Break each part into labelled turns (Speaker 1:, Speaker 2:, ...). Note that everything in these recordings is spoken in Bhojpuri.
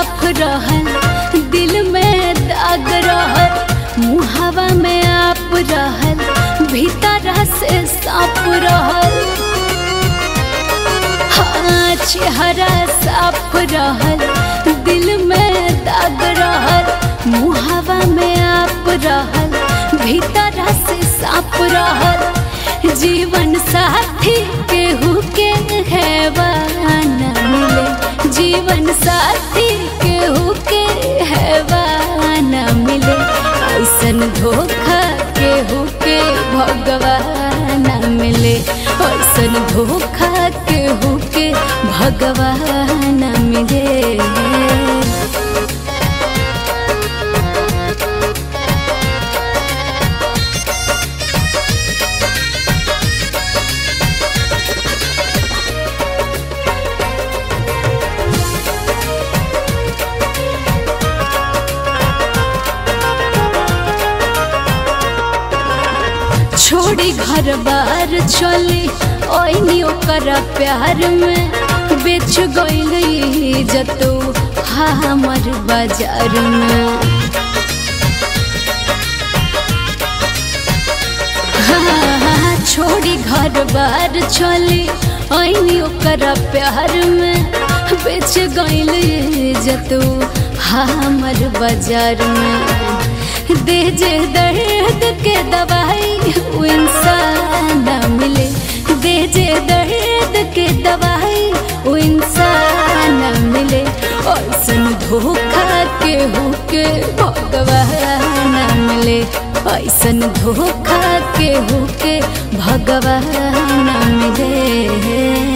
Speaker 1: साफ रहल दिल में दाग रहल मुहावा में आप रहल भीतर से साफ रहल हाँ चेहरा साफ रहल दिल में दाग रहल मुहावा में आप रहल भीतर से साफ रहल जीवन साथी केहू के हैवान मिले जीवन साथी केहू के हैवान मिले ऐसन धोखा केहू के भगवान मिले ऐसन धोखा केहू के भगवान मिले छोड़ी घर बार चली ओइनी ओकर प्यार में बेच गई जतो हमर बाजार में हाँ, छोड़ी घर बार चली ओइनी ओकर प्यार में बेच गई जतो हमर बाजार में दे जे दर्द के दवाई वो इंसान मिले दे जे दर्द के दवाई वो इंसान मिले ऐसन धोखा के होके भगवान मिले ऐसन धोखा के होके भगवान मिले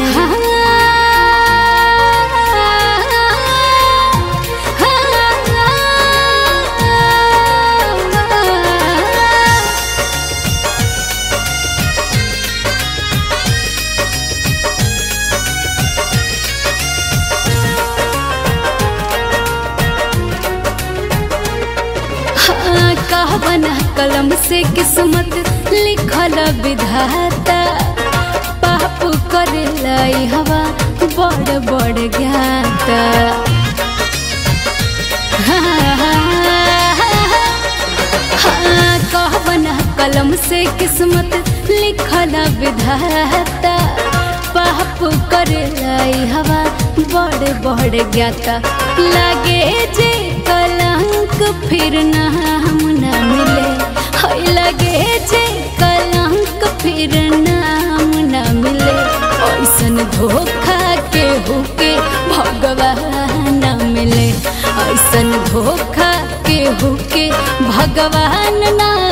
Speaker 1: कहबना कलम से किस्मत लिखल विधाता पाप करे लाई हवा बड़ बड़ ज्ञाता हाँ, कहबना कलम से किस्मत लिखल विधाता पाप करे लाई हवा बड़ बड़ ज्ञाता लागे जे कलंक फिर नाम न मिले हाय लगे जे कलंक फिर नाम न मिले ऐसन धोखा के होके भगवान मिले ऐसन धोखा के होके भगवान ना